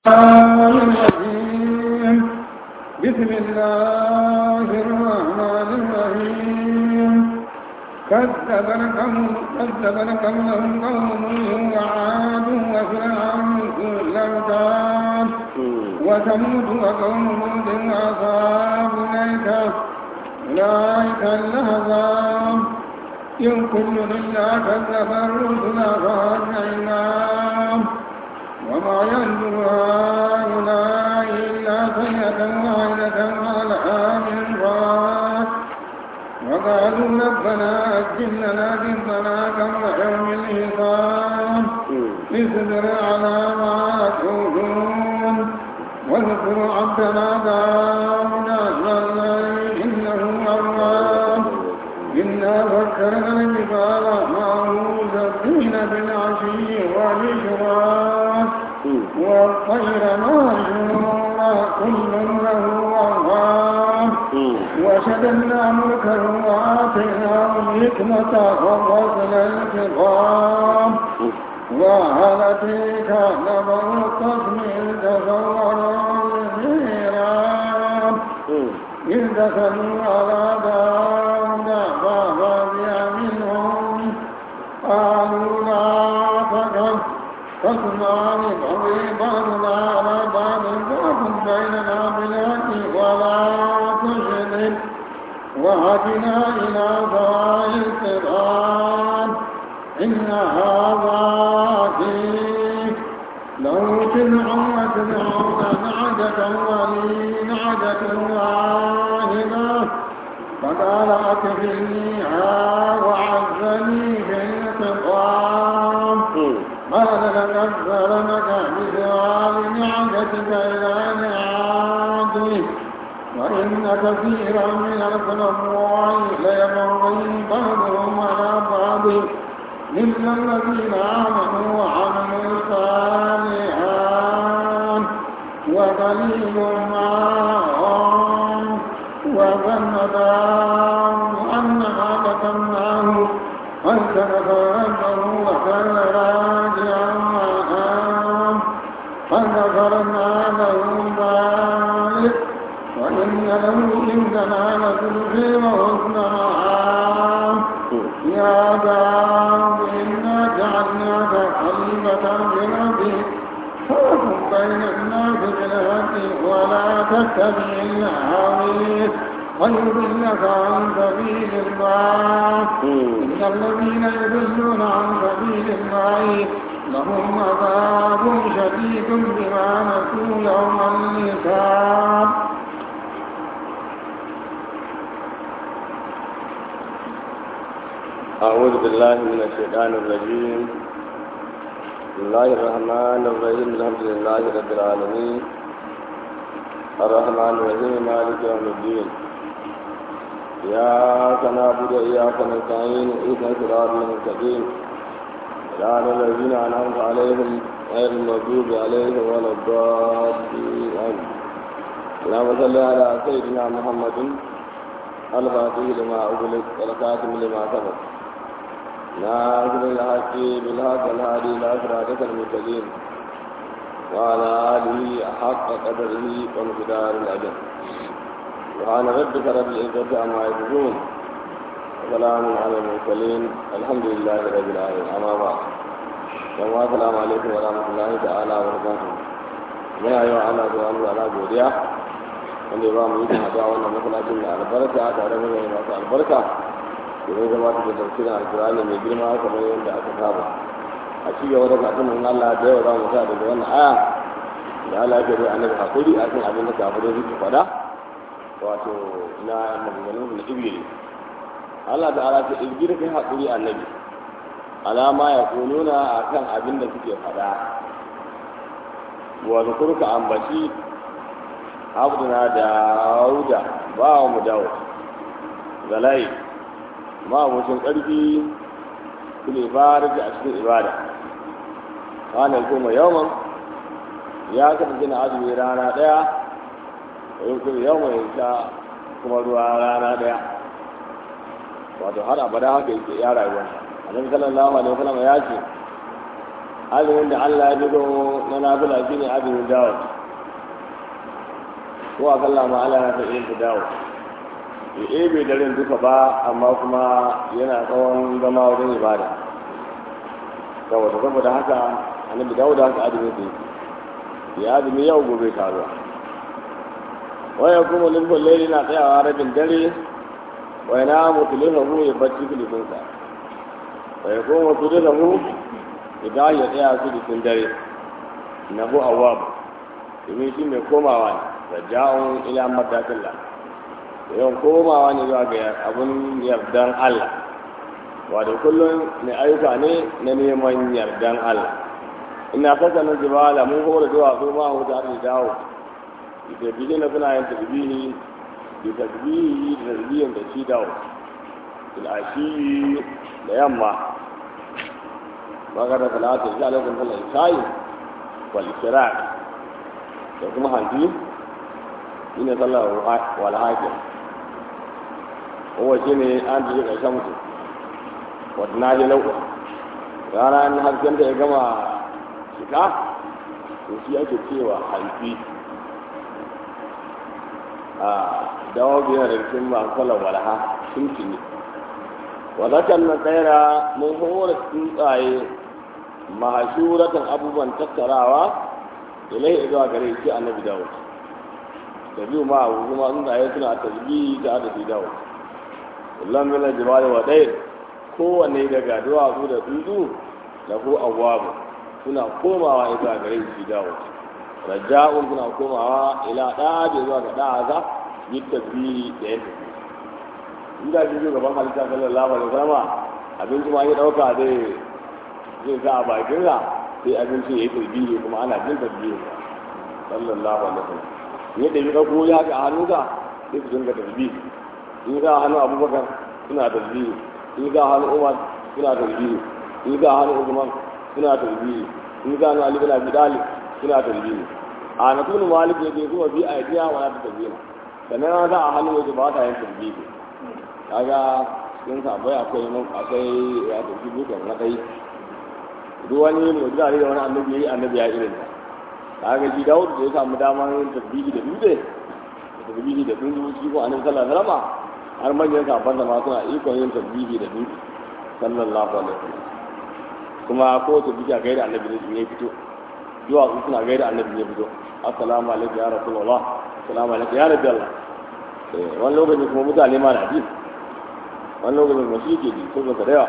الرجيم بسم الله الرحمن الرحيم كذب لكم كذب لكم لهم قوم نوح وعاد وفرعون ذو الأوتاد وثمود وقوم هود وأصحاب الأيكة أولئك الأحزاب إن كل إلا كذب الرسل فأجمعنا وما ينظر هؤلاء إلا سيئة واحدة على من فات وقالوا ربنا أجل لنا ذنبنا قبل يوم الحساب اصبر على ما تقولون واذكر عبدنا داود الليل إنه أواب إنا فكرنا الجبال معه سبين بالعشي والإشراق والطير مهجورا كل له أواب وشددنا ملكه وآتيناه الحكمة وفصل الخطاب وهل أتيك نبأ القسم إذ تصوروا الميراب إذ دخلوا على داود ففزع منهم قالوا لا تخف خصمان بغي بعضنا على بعض فاحكم بيننا بالحق ولا تشرك وهدنا إلى سواء الصراط إن هذا فيه له تسع وتسعون نعجة ولي نعجة واحدة فقال أكفلنيها وعزني في الخطاب قال لقد ظلمك بسؤال نعجتك إلى نعاته وإن كثيرا من الخلفاء ليبغي بعضهم على بعض إلا الذين آمنوا وعملوا الصالحات وقليل معهم وظن داود أنما فتناه فالتفت ربه وكان راجعا وأنام فغفرنا له ذلك وإن له عندنا لزلفي وحسن مآب يا داود إنا جعلناك خليفة في الأرض فاحكم بين الناس بالحق ولا تتبع الهوى ويضلك عن سبيل الله إن الذين يضلون عن سبيل الله لهم عذاب شديد بما نسوا يوم الحساب أعوذ بالله من الشيطان الرجيم بسم الله الرحمن الرحيم الحمد لله رب العالمين الرحمن الرحيم مالك يوم الدين إياك نعبد وإياك نستعين اهدنا الصراط المستقيم صراط الذين أنعمت عليهم غير المغضوب عليهم ولا الضالين آمين اللهم صل على سيدنا محمد الفاتح لما أغلق والخاتم لما سبق ناصر الحق بالحق الهادي إلى صراطك المستقيم وعلى آله حق قدره ومقدار الأجر سبحان ربك رب العزة عما يصفون وسلام على المرسلين الحمد لله رب العالمين أما بعد السلام عليكم ورحمة الله تعالى وبركاته من أيها الله سبحانه وتعالى godiya wanda ya ba mu yi haɗuwa wannan masallacin da albarka tare da mai masu albarka domin zama da tafsirin alkurani mai girma kamar yadda aka saba a ci gaba da kafin Allah da yawa za mu sa daga wannan aya da Allah ya bai annabi hakuri a kan abin da kafirai suke faɗa wato na maganganun da ibiri Allah da ala ta ibiri kai hakuri annabi alama ya kununa a kan abin da suke faɗa wa zukurka ambaci abduna dauda ba wa mu dawo zalai ma mutum ƙarfi su ne farji a cikin ibada ranar kuma yawon ya kasance na azumi rana ɗaya yin kuma yawon ya sha kuma ruwa rana ɗaya wato har abada haka yake ya rayuwa annabi sallallahu alaihi wasallam ya ce azumin da Allah ya bido na nafila shine azumin dawo ko a kalla ma Allah na ta iya dawo ya ebe daren duka ba amma kuma yana tsawon zama wajen ibada saboda saboda haka annabi dawo da haka azumin da yake ya azumi yau gobe taruwa waya kuma lulfin laili na tsayawa rabin dare waya na mutulifa mu ya bacci filifinsa waya kuma mutulifa mu idan ya tsaya su jikin dare na hu awwabu domin shi mai komawa ne raja'un ila madatillah yawan komawa ne zuwa ga abun yardan Allah wato kullum mai ayyuka ne na neman yardan Allah ina fasa na jibala mun hore duwatsu ma hu da arziki dawo da bihi na suna yin tasbihi da tasbihi da tasbihin da shi dawo ashi da yamma magana salatu da alaikum sallallahu alaihi wal ishraq da kuma hanji ina sallar wal hakim kowa shi ne an ji ƙarshen mutum wadda na ji lauɗa rana in hasken da ya gama shiga to shi ake cewa hanfi a dawo biyar da cikin masu sallar walha sun tuni wadakan na tsaira mun hore tsuntsaye mahashuratan abubuwan tattarawa ilai zuwa gare shi annabi dawud da biyu ma abu kuma tsuntsaye suna tasbihi da adadi dawud kullum min al-jibali wa dayr kowanne daga duwatsu da tsuntsu da ko awwabu suna komawa zuwa gare shi dawud raja'un suna komawa ila da zuwa ga da'aza yi tasbihi da yin tasbihi inda shi gaban halitta sallallahu alaihi wasallam abinci ma ya dauka zai zai sa a bakin sa sai abinci ya yi tasbihi kuma ana jin tasbihi sallallahu alaihi wasallam yadda ya dauko ya haka a hannunsa sai su dinga tasbihi in ga hannu abubakar suna tasbihi in ga hannu umar suna tasbihi in ga hannu usman suna tasbihi in ga hannu ali bin abi talib suna tasbihi a na tunu malik yake kuma bi a yadiya wa ta tasbihi sannan an sa a hannu yake ba ta yin tasbihi kaga cikin sabai akwai mun akwai ya tafi bukan na kai duk wani mu'jiza ne da wani annabi yayi annabi ya irin ta kaga shi Dawud da ya samu damar yin tasbihi da dutse tasbihi da dutse shi ko annabi sallallahu alaihi wasallam har manyan sahabban da ma suna ikon yin tasbihi da dutse sallallahu alaihi wasallam kuma ko ta bija gaida annabi ne ya fito zuwa su suna gaida annabi ya fito assalamu alaikum ya rasulullah assalamu alaikum ya rabbi allah wani lokaci kuma mutane ma na ji wani lokacin kuma shi ke ji ko ba da yawa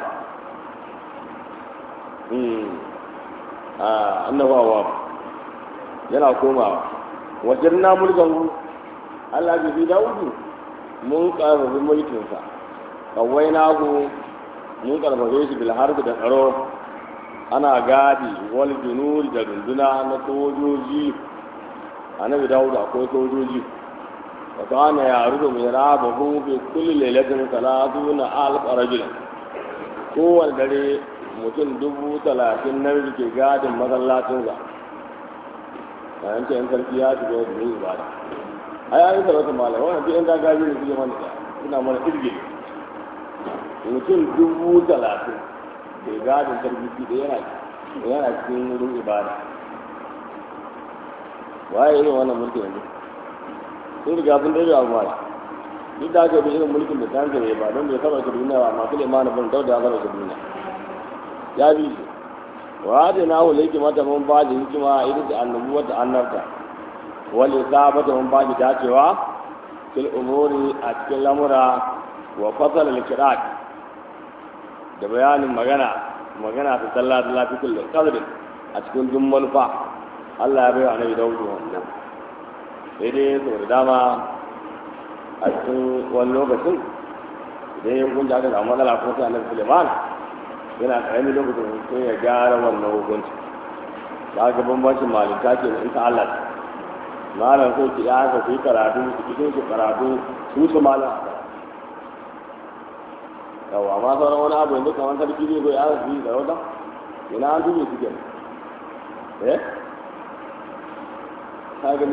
annabawa yana komawa wajen na mulkan Allah bi fi Dawudu mun karfafi mulkinsa kawai na ku mun karfafe shi bil harbi da tsaro ana gadi wal junuri da runduna na sojoji annabi Dawudu akwai sojoji wa kana ya rubu mai raba hu bi kulli lailatin salatuna alf rajul kowane dare mutum dubu talatin na ke gadin masallacinsa bayan ce yan sarki ya shiga da yin ibada ai an yi sarauta malam wannan duk yan dagaji ne suke mana suna mana irgin mutum dubu talatin ke gadin sarki da yana yana cikin wurin ibada waye irin wannan mulkin yanzu sun riga sun daidai abu mara duk da aka bi irin mulkin da ta ne ba don bai saba ka duniya ba masu limanin bin dauda ya saba ka duniya ya bi shi wa da na hula mata mun ba da hikima irin da annabu wata annabta wani sabata mun ba da dacewa fil umuri a cikin lamura wa fasal al da bayanin magana magana ta sallah da lafi kullum kadrin a cikin dun manufa Allah ya bai wa annabi daudu wannan sai dai sau da dama a cikin wani lokacin idan ya hukunta aka samu matsala ko sai annabi Suleiman yana ƙaramin lokacin sai ya gyara wannan hukunci ba ga bambancin malinta ke in ta Allah malam ko ki ya ka ku karatu ku cikin su karatu su su malam a karatu yawa amma sauran wani abu yanzu kamar sarki zai zo ya su yi da wata ina an dubi su kenan eh ka gani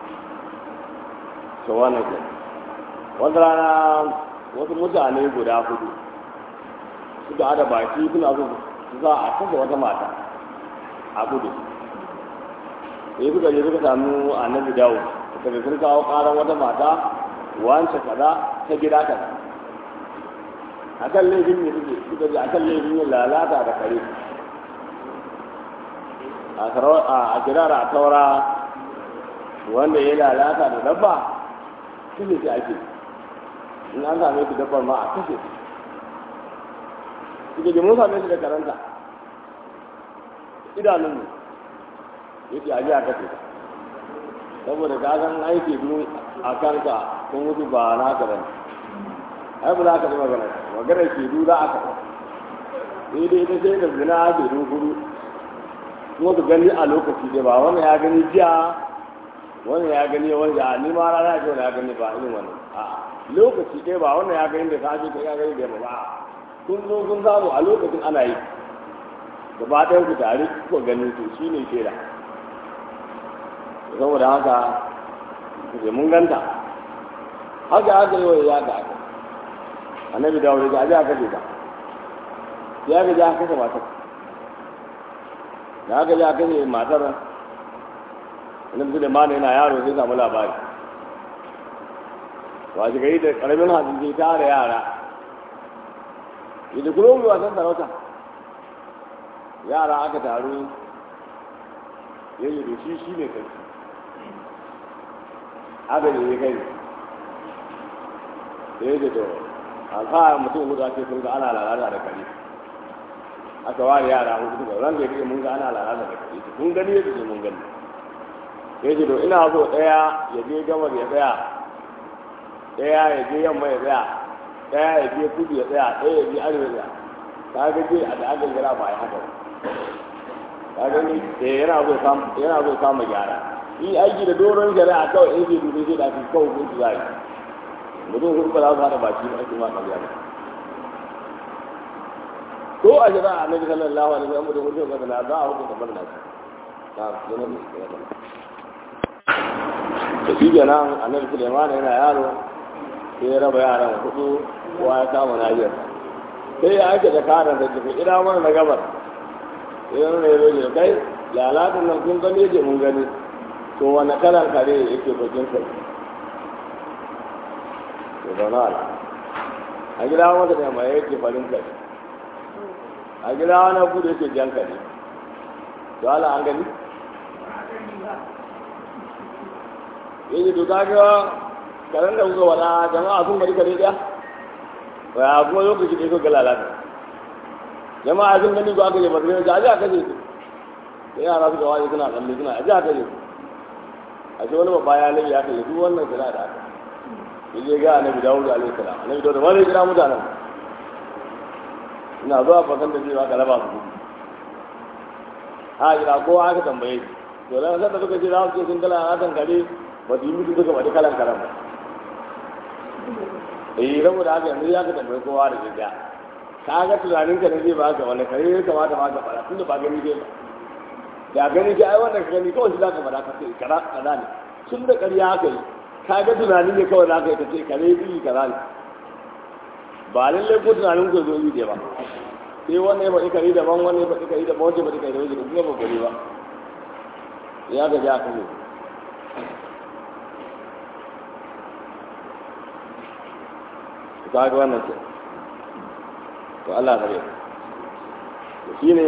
to wannan ke wata rana wasu mutane guda hudu suka hada baki suna so su za a kasa wata mata a kudu sai suka je suka samu annabi dawo suka je sun kawo karan wata mata wance kaza ta gida kaza akan laifin ne suke suka je akan laifin yin lalata da kare a kirara a taura wanda ya lalata da dabba kashe shi ake in an same shi dabbar ma a kashe shi suke je mun same shi da karanta idanun mu yake a ji a kashe ta saboda ka san aiki biyu a kanka kun mutu ba na ka bane ai ba za ka ji magana maganar ke du za a kafa sai dai ita sai da zina ke du hudu kuma su gani a lokaci dai ba wannan ya gani jiya wannan ya gani wani ya ni ma rana ce ya gani ba irin wannan a lokaci dai ba wannan ya gani da safe ko ya gani da ba kun zo kun samu a lokacin ana yi gaba ɗayan ku tare ko gani to shine shaida saboda haka ke mun ganta haka haka yi wa ya ga aka annabi dawo da aji aka ce ta ya ga ja kasa matar da aka ja kashe matar annabi da mana yana yaro sai samu labari wa ji gari da karamin hajji ke tare yara yadda kuma mu wasan sarauta yara aka taru yayi da shi shi ne kai aka ne ya kai da ya to a kawo mutum hudu ake sun ga ana lalata da kare aka ware yara hudu suka ran da yake mun ga ana lalata da kare kun gani yadda ce mun gani ya ce to ina so ɗaya ya je gabar ya tsaya ɗaya ya je yamma ya tsaya ɗaya ya je kudu ya tsaya ɗaya ya je arewa ya tsaya ka ga je a da aka gira ba ya haka ka gani yana zo yana zo kama gyara yi aiki da doron shari'a kawai in ke dubi sai da ake kawai kun su zai mutum hudu ba za su hada baki ba ake ma ƙarya ba ko a shari'a annabi sallallahu alaihi wasallam mutum hudu ba na za a hukunta bar nashi na yana da shi yana da shi kenan annabi Sulaiman yana yaro sai ya raba yaran hudu kowa ya kama najiyar sai ya aike da karan da tafi ina mana na gabar sai yana ne ya kai lalatan nan kun gani je mun gani to wani kalan kare yake bakin kai to zauna ala a gida wata da mai yake farin kare a gida wani kudu yake jan kare to ala an gani yake to kaga karen da kuka wada jama'a sun bari kare daya ba kuma lokaci da kuka lalata jama'a sun gani ko aka je ba su gani a kaje su sai yara suka waje suna tsalle suna a ji aka je su a ce wani babba ya lalle ya kalle duk wannan suna da aka ya je ga annabi dawud alaihi salam annabi dawud ma zai kira mutanen ina zuwa bakan da zai baka raba su gudu a kira kowa aka tambaye shi to dan sai da suka ce za su ce sun kala a kan kare ba su yi mutu suka faɗi kalan karan ba eh saboda haka yanzu ya ka tambaye kowa da gaskiya ka ga tunanin ka ne zai ba ka wani kare ya kamata ma ka fara tunda ba gani dai ba da gani ga ai wannan gani kawai shi zaka fara ka ce kaza kaza ne tun da ƙarya haka yi ka ga tunanin ne kawai zaka yi ka ce kare yi kaza ne ba lallai ko tunanin ku zo yi dai ba sai wannan ya faɗi kare daban wannan ya faɗi kare daban wancan ya faɗi kare daban kuma ba gari ba ya ga ja kan ka ga wannan ce to Allah kare shi ne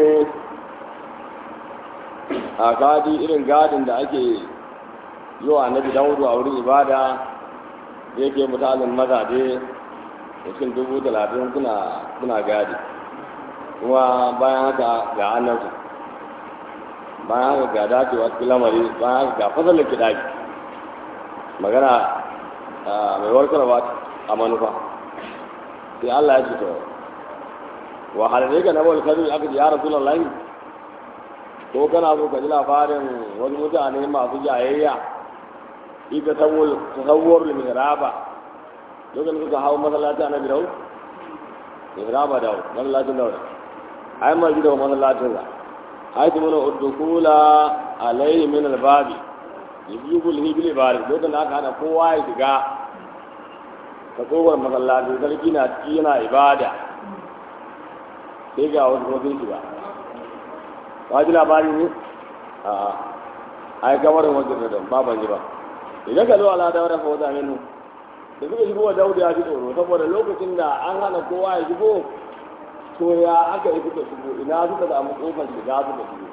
a gadi irin gadin da ake yi wa annabi dawudu a wurin ibada da yake mutanen mazaje cikin dubu talatin suna gadi kuma bayan haka ga annabta bayan haka ga dacewa cikin lamari bayan haka ga fasalin kiɗaki magana mai warkarwa a manufa sai Allah ya ce to wa halalai ga nabar kadu aka ji ya rasu lallahi ko kana so ka ji labarin wasu mutane masu jayayya ita tasawwar mihraba lokacin suka hau masallaci a nabi daud mihraba daud masallacin daud ai ma ji da masallacin sa ai su mana uddukula alaihi min albabi yujibul hibli bari lokacin da aka hana kowa ya shiga ta kowar masallaci sarki na ciki yana ibada sai ga wasu kuma sun shiga ba ji labari ne a ai kamar wajen da ba ban ji ba idan ka zo ala da wata fawza minu da suka shigo wa dauda ya ji tsoro saboda lokacin da an hana kowa ya shigo to ya aka yi suka shigo ina suka samu kofar shiga suka shigo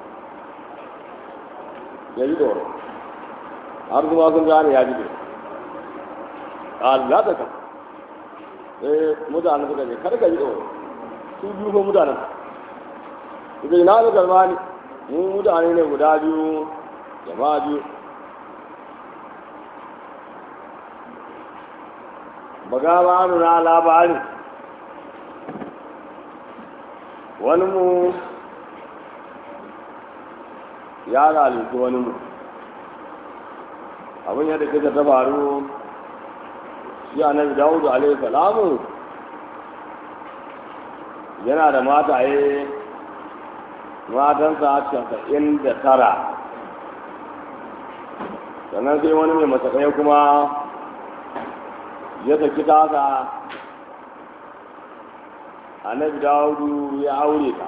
ya ji tsoro har kuma sun gane ya ji tsoro Allah ta ka eh mutanen suka ce kar ka ji tsoro su biyu ko mutanen suka yi na suka zama ne mu mutane ne guda biyu jama'a biyu baga ba na labarin wani mu ya zalunci wani mu abin yadda kika ta faru shi annabi dawudu alaihi salamu yana da mataye matansa casa'in da tara sannan sai wani mai matsakai kuma ya saki tasa annabi dawudu ya aure ta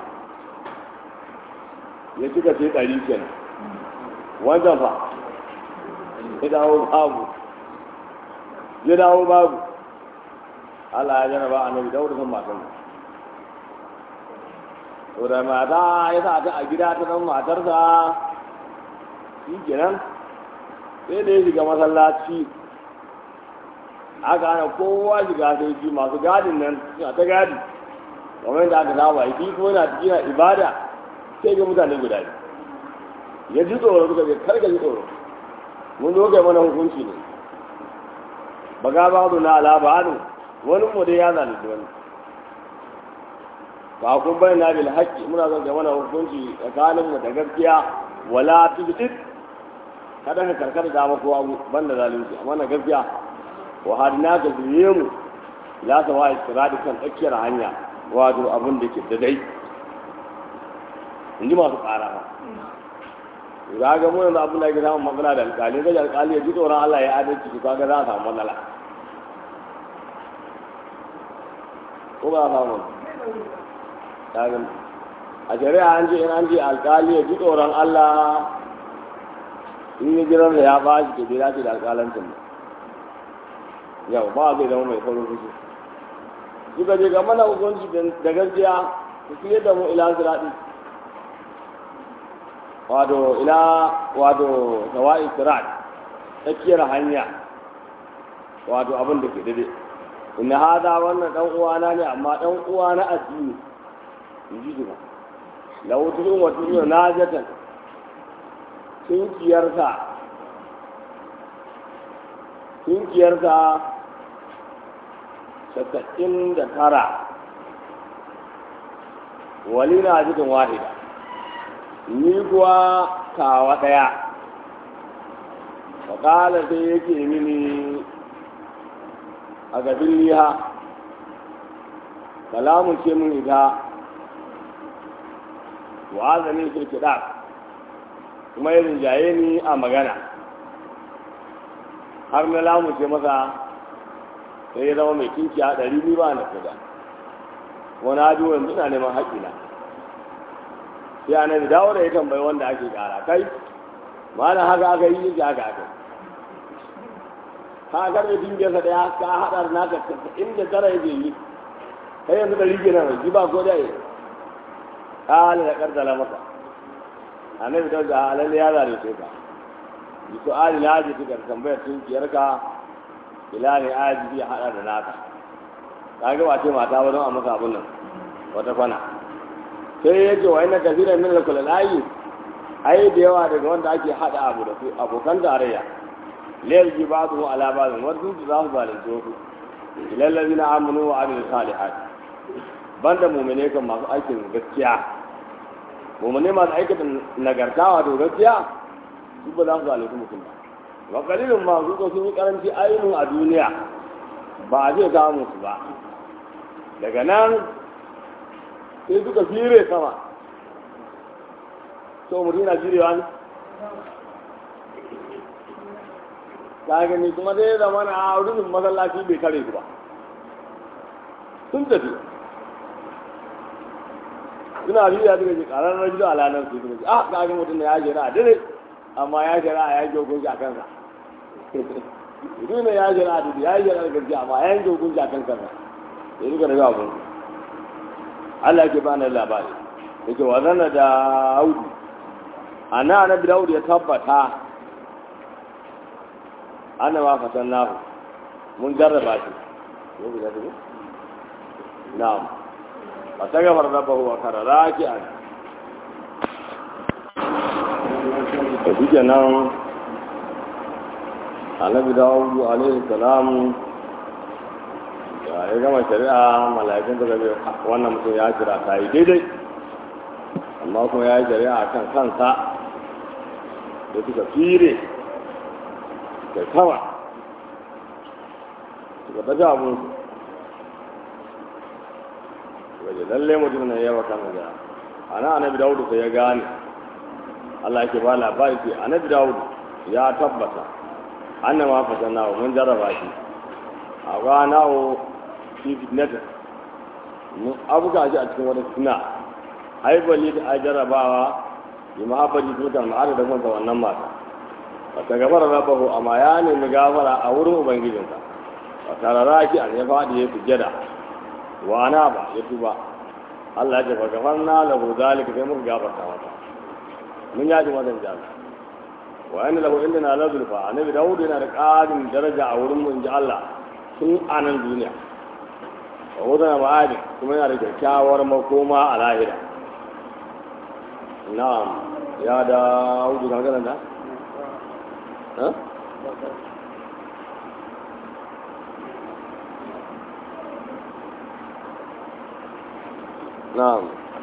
ya cika ce ɗari kenan wancan fa ya dawo babu ya dawo babu Allah ya jaraba annabi dawudu kan matan to da mata ya sa ta a gida ta zama matarsa shi kenan sai da ya shiga masallaci aka hana kowa shiga sai shi masu gadin nan suna ta gadi kamar yadda aka saba shi ko yana cikin ibada sai ga mutane guda ya ji tsoro suka ce karka ji tsoro mun zo kai mana hukunci ne ba ga ba na alaba wani mu dai ya zalunci wani ba kun bai na bil haqqi muna son kai mana hukunci tsakanin mu da gaskiya wala tubtit kada ka karkata da ma kowa banda zalunci amma na gaskiya wa hadina ka biye mu la sawa istiradi kan tsakiyar hanya wato abin da ke da dai in ji masu ƙara ba za ga mu yanzu abin da ke samun matsala da alƙali ga alƙali ya ji tsoron Allah ya adalci su kaga za a samu matsala ko ba a samu kagan a shari'a an ce in an ce alƙali ya ji tsoron Allah in yi jiran da ya ba shi ke bai dace da alƙalancin ba yau ba zai zama mai saurin fushi suka je ga mana hukunci da gaskiya su fiye da mu ila siraɗi wato ila wato tawa'i sirat tsakiyar hanya wato abin da ke dade inna hada wannan dan uwana ne amma dan uwa na addini in ji ba lahu tudun wa tudun najatan kinkiyarsa kinkiyarsa casa'in da tara wali na jikin wahida ni kuwa kawa ɗaya faƙala sai yake mini a gabin liha kalamun ce min ita wa'azanin kirkiɗa kuma ya rinjaye ni a magana har na lamunce masa sai ya zama mai kinki a ɗari ni ba na kuda wani hajji yanzu na neman haƙƙina sai ana da dawo da ya tambayi wanda ake ƙara kai ma na haka aka yi yake haka aka ka karɓe dingiyarsa ɗaya ka haɗa da naka inda tara yake yi kai yanzu ɗari ke nan ji ba ko da ya ƙala da ƙarƙala masa annabi ta ga alalle ya zare sai ka bi su'ali laji ta tambayar tunkiyarka ila ne aji ya hada da naka ka ga wace mata ba don a masa abun nan wata kwana sai ya ce wa ina kafiran min al-kulalayi ai da yawa daga wanda ake hada abu da su abokan tarayya layar ji ba su ala ba zan wasu su za su zalunci wasu ilal ladina amanu wa amilu salihat banda mu'mine kan masu aikin gaskiya mu'mine masu aikin nagarta wato gaskiya su ba za su zalunci mutum ba wa kalilin ma su ko sun yi karanci ainihin a duniya ba a zai samu su ba daga nan sai suka fire sama so mutum yana firewa ne ta gani kuma zai zama na rufin masallaci bai kare su ba sun tafi suna biya suka ce karar rajulu ala nan su suka ce ah ga ga mutum da ya jira a dire amma ya jira a yanke hukunci a kansa mutum ne ya jira a dire ya jira a gaskiya amma ya yanke hukunci a kansa sai suka daga abun Allah ke bani labari yake wa zanna da Audu ana annabi Dawud ya tabbata ana ma fatan nahu mun jarraba shi ne guda ne na'am fa ta gafar rabbahu wa kara raki'an da duke nan annabi Dawud alaihi salam ya ya gama shari'a mala'ikun suka ce wannan mutum ya jira ta yi daidai amma kuma ya yi shari'a a kan kansa da suka fire da kama suka daga abinsu waje lalle mutum na yawa kan da ana annabi dawudu sai ya gane Allah yake ba labari ce annabi dawudu ya tabbata annama fatanna mun jarraba shi a ganawo fi fitnata mun abuga shi a cikin wata suna haibali da a jarrabawa yi mahabbali tutar ma'ada da kansa wannan mata wata gafara rabahu amma ya nemi gafara a wurin ubangijinsa wata raraki an ya faɗi ya sujjada wa ana ba ya tuba Allah ya jafa gafar na lahu zalika sai muka gafarta mata mun yaji mazan jami wa yana lahu inda na lazulfa annabi dawud yana da ƙarin daraja a wurin mu in ji Allah tun a nan duniya wa wata ma'adin kuma yana da kyakkyawar makoma a lahira na'am ya da hudu kan ganin da ha na'am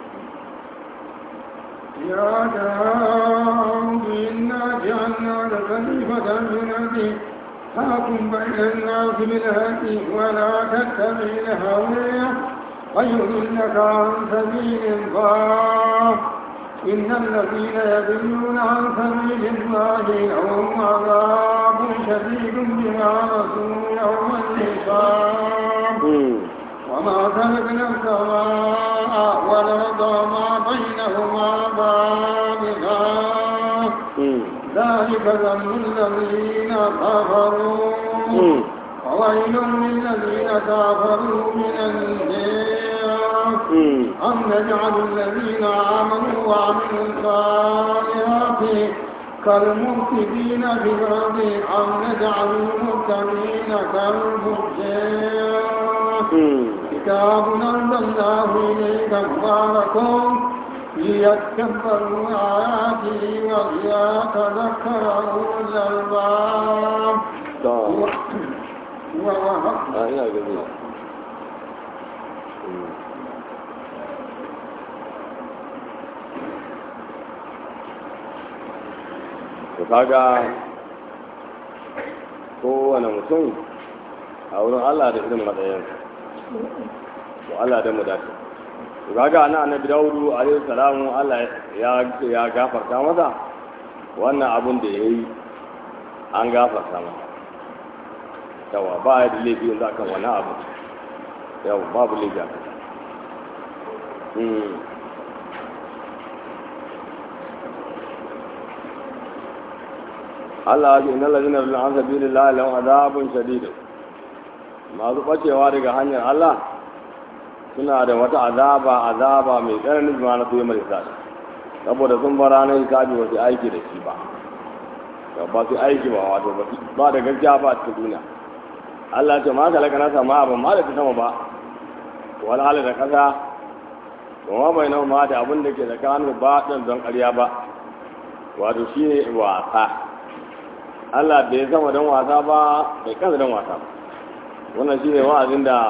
يا داود إنا جعلنا لك خليفة من أرضك فاحكم بين الناس بالهدي ولا تتبع الهوى ويضلك عن سبيل الله إن الذين يضلون عن سبيل الله لهم عذاب شديد بما نسوا يوم الحساب وما خلقنا السماء والأرض وما بينهما باطلا ذلك ذنب الذين كفروا وويل للذين كفروا من النار أم نجعل الذين آمنوا وعملوا الصالحات كالمفسدين في الأرض أم نجعل المتقين كالفجار كتاب أنزلناه إليك مبارك ليتكبروا آياته وليتذكر أولو الألباب a ina gani to kaga kowane mutum a wurin Allah da irin matsayin to Allah da mu dace to kaga ana annabi Dawudu alaihi salamu Allah ya ya gafarta masa wannan abun da yayi an gafarta masa yawa ba ya da laifi yanzu akan wani abu yawa babu laifi a kasa Allah ya ce inna lalzina bin an sabi lillahi lahum azabun shadid masu bacewa daga hanyar Allah suna da wata azaba azaba mai tsananin zuma na tuyi mai sadi saboda sun bar ranar hisabi ba su aiki da shi ba ba su aiki ba wato ba da gaskiya ba a cikin duniya Allah ce ma kalaka na sama ban ma da ta sama ba wani hali da kasa kuma bai nan ma da abin da ke tsakanin ba ɗan don ƙarya ba wato shi ne wasa Allah bai sama don wasa ba bai kasa don wasa ba wannan shi ne wa'azin da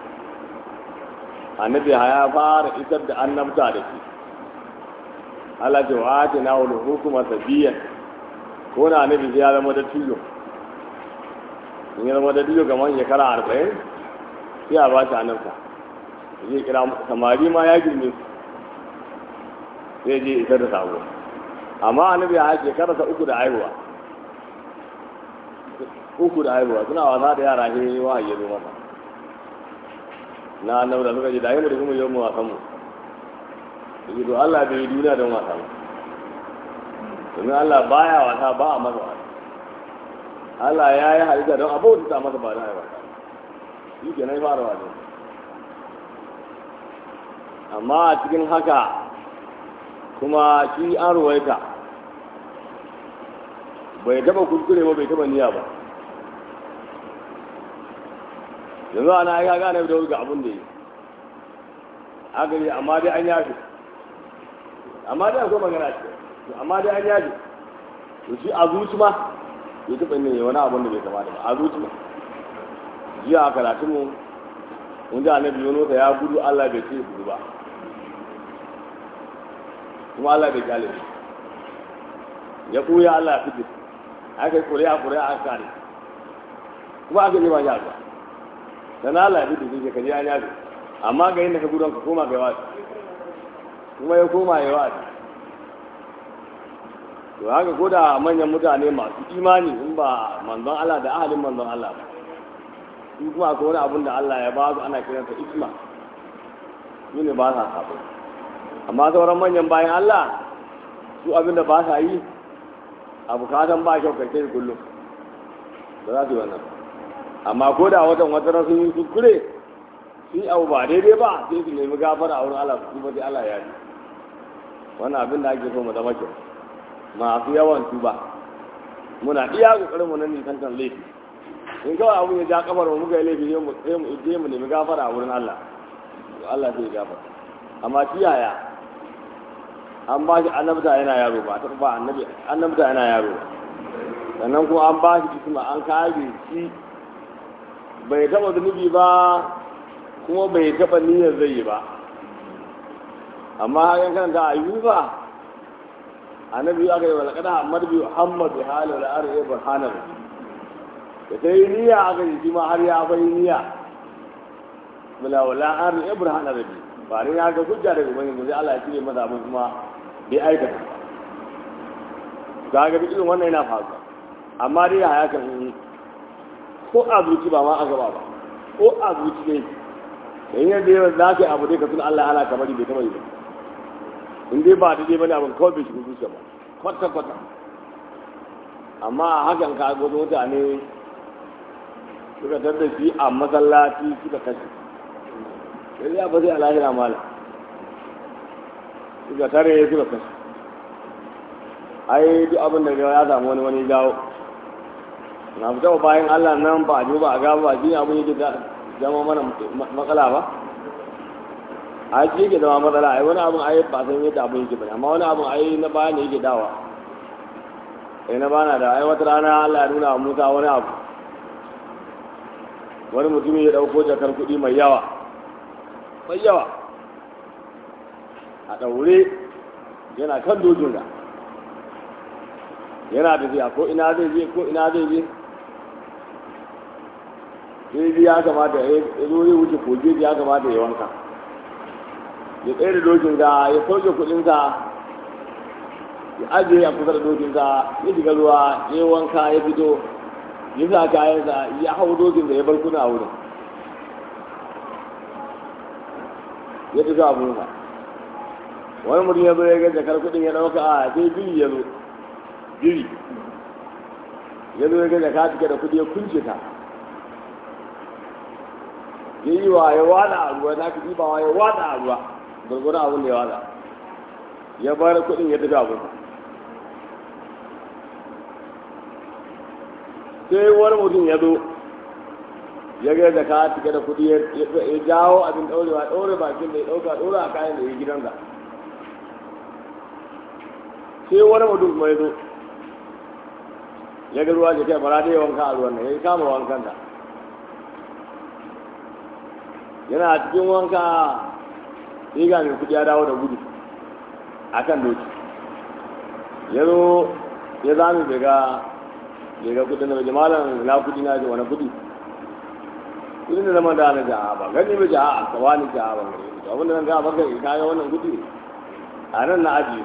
annabi ya fara isar da annabta da shi Allah ce wa ake na wani hukuma sabiyan ko na annabi ya zama da tiyo in ya zama da diyo kamar shekara arba'in sai a ba shi annabta zai kira samari ma ya girme su sai je isar da sabo amma annabi ya shekara ta uku da haihuwa uku da haihuwa suna wasa da yara ne wa ya zo masa na annabi da suka ji da mu da kuma yau mu wasan mu yake to Allah bai yi duniya don wasa ba domin Allah baya wasa ba a masa wasa Allah ya yi halitta don abubuwa ta masa ba don a yi wasa shi ke nan fara wasa amma a cikin haka kuma shi an ruwaita bai taba kuskure ba bai taba niyya ba yanzu ana ya gane da wuri ga abin da yi aka yi amma dai an yafi amma dai akwai magana ce amma dai an yafi to shi a zuci ma bai taɓa yin wani abin da bai kamata ba a zuci ma jiya a karatun mu mun ji annabi yono ta ya gudu Allah bai ce gudu ba kuma Allah bai kyale shi ya kuya Allah ya fice aka yi kuri'a kuri'a a kare kuma aka yi ba ya ba da na Allah ya fice shi ka je an yafi amma ga yin da ka gudun ka koma ga wasu kuma ya koma ya wasu to haka ko da manyan mutane masu imani in ba manzon Allah da ahalin manzon Allah ba su kuma akwai wani abun da Allah ya ba su ana kiransa isma su ne ba sa sabo amma sauran manyan bayan Allah su abin da ba sa yi a bukatan ba kyau kai kai kullum ba za su yi wannan amma ko da watan wata sun yi kuskure sun yi abu ba daidai ba sai su nemi gafara a wurin Allah su kuma sai Allah ya yi wannan abin da ake so mu zama kyau masu yawan tuba muna iya kokarin mu nan nisantar laifi in kawai abun ya ja kafar mu muka yi laifi sai mu sai mu je mu nemi gafara a wurin Allah to Allah sai ya gafara amma shi yaya an ba shi annabta yana yaro ba ta ba annabi annabta yana yaro ba sannan kuma an ba shi isma an kare shi bai taba zunubi ba kuma bai taba niyyar zai yi ba amma hakan karanta a yi ba annabi aka yi wa laƙada hamad bi muhammad bi hali wal arhi burhanan da ta yi niyya aka yi shi ma har ya bai niyya bila wala arhi burhanan rabbi ba ne ya ga hujja daga ubangiji sai Allah ya cire masa abin kuma bai aikata ga ga irin wannan yana faruwa amma dai ya kan ko a zuci ba ma a gaba ba ko a zuci ne da yin yadda yawan za ka yi abu dai ka tuna Allah ya halaka bari bai taɓa yi ba in dai ba daidai bane abin kawai bai shiga zuciya ba kwata kwata amma a hakan ka ga wasu mutane suka tar da shi a masallaci suka kashe sai ya ba sai a lahira mala suka tare suka kashe ai duk abin da ya samu wani wani jawo na fita bayan Allah nan ba a ji ba a gaba ba shi abin yake zama mana matsala ba a ji yake zama matsala ai wani abin ai ba san yadda abin yake bane amma wani abin ai na baya ne yake dawa eh na bana da ai wata rana Allah ya nuna wa Musa wani abu wani mutumin ya dauko jakar kuɗi mai yawa mai yawa a ɗaure yana kan dojin da yana tafiya ko ina zai je ko ina zai je sai ya kamata ya zo zai wuce koge ya kamata ya wanka ya tsaye da dokin ga ya sauke kudinsa ya ajiye a kusa da dokinsa ya shiga ruwa ya wanka ya fito ya sa kayansa ya hau dokin da ya bar kuna a wurin ya tafi abunsa wani mutum ya zo ya ga jakar kudin ya dauka a sai biri ya zo biri ya zo ya ga jaka cike da kudi ya kunce ta ya yi wa ya wada a ruwa na ka ɗibawa ya wada a ruwa gurgurin abin da ya wada ya bar kuɗin ya tafi abin sai wani mutum ya zo ya ga da ka cike da kuɗi ya jawo abin ɗaurewa ɗaure bakin da ya ɗauka ɗaura a kayan da ya gidansa sai wani mutum kuma ya zo ya ga ruwa ke kai bara da ya wanka a ruwan nan ya kama wankan da yana cikin wanka sai ga mai kudi ya dawo da gudu a kan doki ya zo ya zami bai ga bai ga kudin da bai malam na kudi na ji wani kudi kudin da zama da na jaha ba gani bai jaha ka wani jaha ba gani to abinda nan ga baka ka ga wannan kudi a nan na ajiye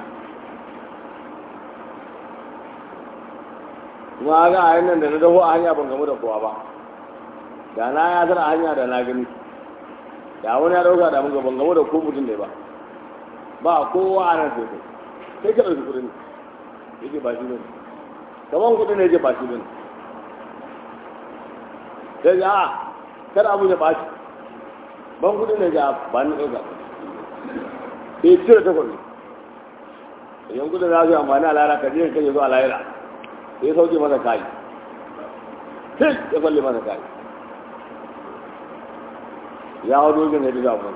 kuma ga a nan da na daho a hanya ban gamu da kowa ba da na ya a hanya da na gani da wani ya dauka da mun ban gamu da ko mutum ne ba ba kowa a nan sai kai kai ka ɗauki kuɗin yake ba shi bane kaman kuɗin ne yake ba shi bane sai ga a kar abu ya ɓaci ban kuɗin ne ga ba ni ɗauka sai cire takwas idan kudin za su yi amfani a lara ka je ka zuwa lahira sai ya sauke masa kayi sai ya kwalle masa kayi ya hau dogin ya duka mun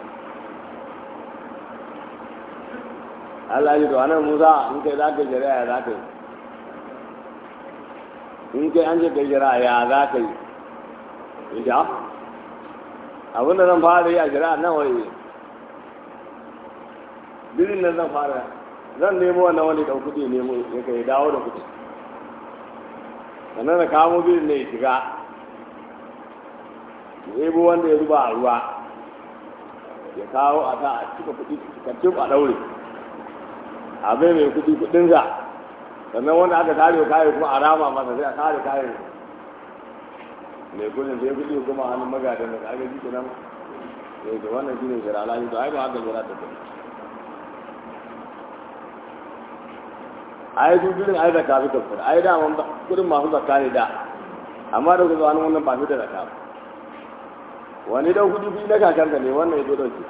Allah ya to anan Musa in kai za ka jira ya za ka yi in kai an je kai jira ya za ka yi ya abin da zan fara yi a jira nan wai birin nan zan fara zan nemo wannan wani ɗan kuɗi nemo ya kai dawo da kuɗi sannan da kamo birin ne ya shiga ya ebo wanda ya zuba a ruwa ya kawo a ta a cika kuɗi cikakken a ɗaure a bai mai kuɗi kuɗinsa sannan wanda aka tare kayan kuma a rama masa sai a tare kayan mai kudin sai kuɗi kuma hannun magadan da aka ji kenan ne da wannan shine jira alaji to ai ba haka jira ta kai ai duk birin ai zakka fi kafir ai da mun kudin masu zakka ne da amma da kuma wani wannan ba fi da zakka wani da kudi bi na kakanka ne wannan ya zo dauke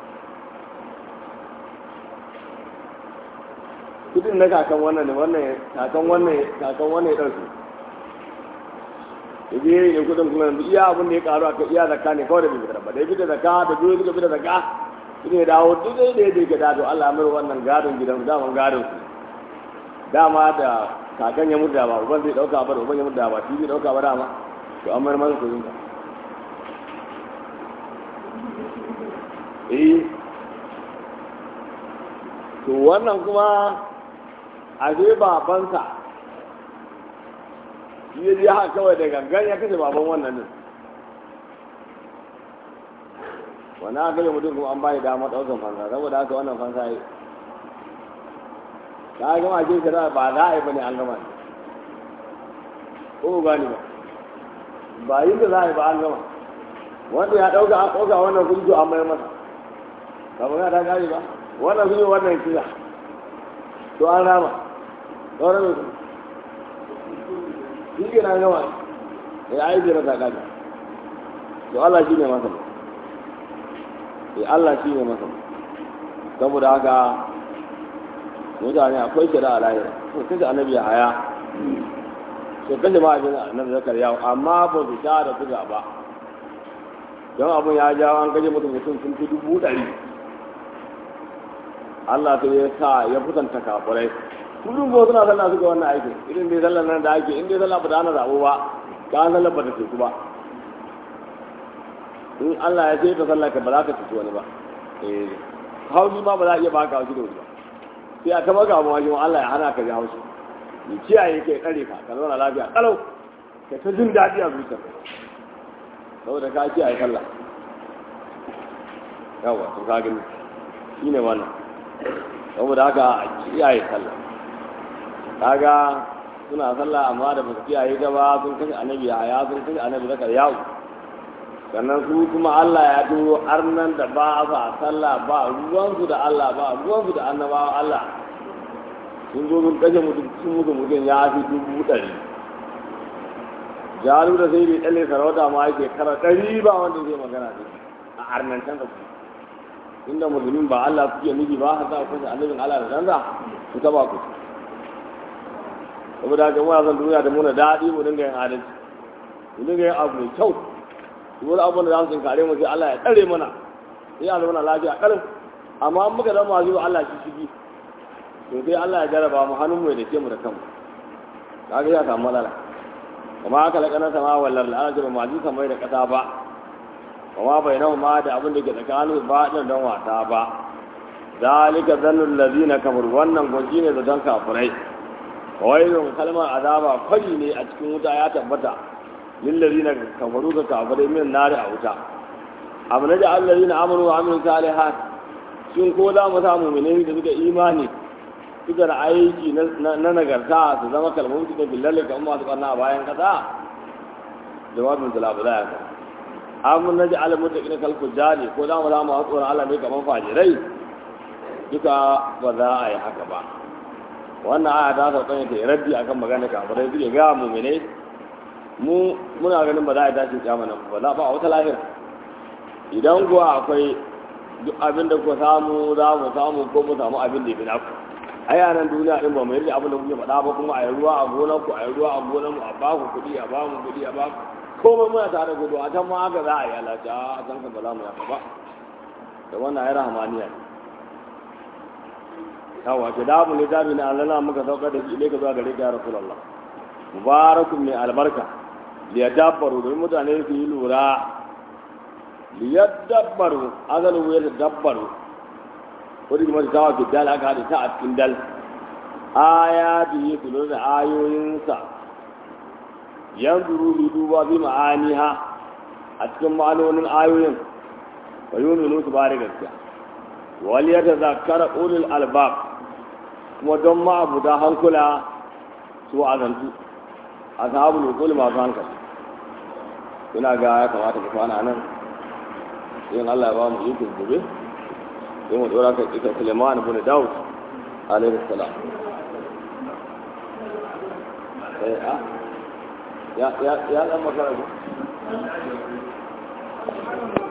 kudin na kakan wannan ne wannan kakan wannan kakan wannan ya dauke ya je ne kudin kuma yanzu iya abin da ya karu aka iya zakka ne kawai da bai fitar ba da ya fitar zakka da biyu suka fitar zakka shi ne dawo duk dai da ya je gada to Allah mai wannan gadon gidan daman gadon su dama da kakan ya mutu da ba uban zai dauka ba da uban ya mutu da ba shi zai dauka ba dama to an mayar masa kudin ka eh to wannan kuma a zai babansa shi ya je haka kawai da gangan ya kashe baban wannan din wannan aka yi mutum kuma an bayi dama ɗaukar fansa saboda haka wannan fansa yi ta gama ce shari'a ba za a yi ba ne an gama ne ko gani ba ba yin da za a yi ba an gama wanda ya ɗauka an ɗauka wannan kuɗi an mayar masa kamar ya ta gani ba wannan sun yi wannan kira to an rama sauran mai shi ke na gama ya yi jira ta gani to Allah shi ne masa ya Allah shi ne masa saboda haka mutane akwai shari'a lahira sun kashe annabi a haya sun kashe ma'ajin annabi zakar yawo amma ba su sha da suga ba don abin ya jawo an kashe mutum mutum sun fi dubu ɗari Allah ta ya sa ya kusanta kafirai kullum ko suna sallah suka wannan aikin irin dai sallar nan da ake in dai sallah ba ta hana zabo ba ka sallar ba ta teku ba in Allah ya ce ta sallah ka ba za ka cuci wani ba eh haushi ma ba za a iya baka haushi da wani ba sai a taba ga mawaji Allah ya hana ka ji haushi ni kiyaye kai tsare ka ka zauna lafiya kalau ka ta jin daɗi a zuciyarka saboda ka kiyaye sallah yawa to ka gani shine wannan saboda haka a kiyaye sallah kaga suna sallah amma da ba su kiyaye ta ba sun kashe annabi ya sun kashe annabi zakar yawo sannan su kuma Allah ya turo arnan da ba sa sallah ba ruwansu da Allah ba ruwansu da annabawa Allah sun zo sun kashe mutum sun mutu mutum ya fi dubu ɗari jaru da sai bai ɗalle sarauta ma yake kara ɗari ba wanda zai magana da a arnancan da su inda musulmin ba Allah kuke nufi ba haka kusa annabin Allah da danza su ta ba ku saboda haka muna son duniya da muna daɗi mu dinga yin adalci mu dinga yin abu mai kyau su wani abin da za su kare mu sai Allah ya tsare mana sai ya zama lafiya ƙarin amma an muka zama zuwa Allah shi shigi to sai Allah ya jaraba mu hannun mu ya dake mu da kanmu kaga ya samu matsala kuma haka laƙanar sama wallar al'ajir ma ji samai da ƙasa ba kuma bai nahu ma da abin da ke tsakanin ba ɗin don wata ba zalika zannun lazina kamar wannan gwaji ne da don kafirai wailun kalmar azaba kwari ne a cikin wuta ya tabbata lillazina kafaru ga kafirai min nari a wuta abu na da allazina amanu wa amilu salihat shin ko za mu samu mu'minin da suka imani suka da aiki na nagarta su zama kalmomi da billahi kamar masu karna a bayan kasa jawabin zalabu za ya kan amun na ji alamun da ina kalku jari ko za mu za mu tsoron Allah ne kamar fajirai duka ba za a yi haka ba wannan aya ta sauka ne ta yi raddi akan magana kafirai suke ga mu'minai mu muna ganin ba za a tashi kiyama nan ba za ba a wata lahira idan kuwa akwai duk abin da ku samu za mu samu ko mu samu abin da ya fi naku a yanan duniya din ba mu yarda abin da kuke faɗa ba kuma a yi ruwa a gonar ku a yi ruwa a gonar mu a ba ku kuɗi a ba mu kuɗi a ba ku komai muna tare gudu a can ma haka za a yi alaƙa a can ka ba za mu yaka ba da wannan ya rahamaniya ne yawa ke da abu littafi na allana muka saukar da shi ilaika zuwa gare ka ya rasulallah mubarakun mai albarka liyadabbaru domin mutane su yi lura liyadabbaru asalin wuyar dabbaru wadda kuma ta tawa dal aka haɗe ta a cikin dal aya da yi su lura da ayoyinsa yanzu ruhi duba bi ma'aniha a cikin ma'anonin ayoyin wa yi wani su ba da gaskiya wali ya ta zakara ulul albab kuma don ma'abuta hankula su azantu a sahabu nukuli masu hankali ina ga ya kamata ku kwana nan yin Allah ya ba mu ikon gobe sai mu dora kan ita Suleiman ibn Dawud alaihi salam eh a ya ya ya dan makara ku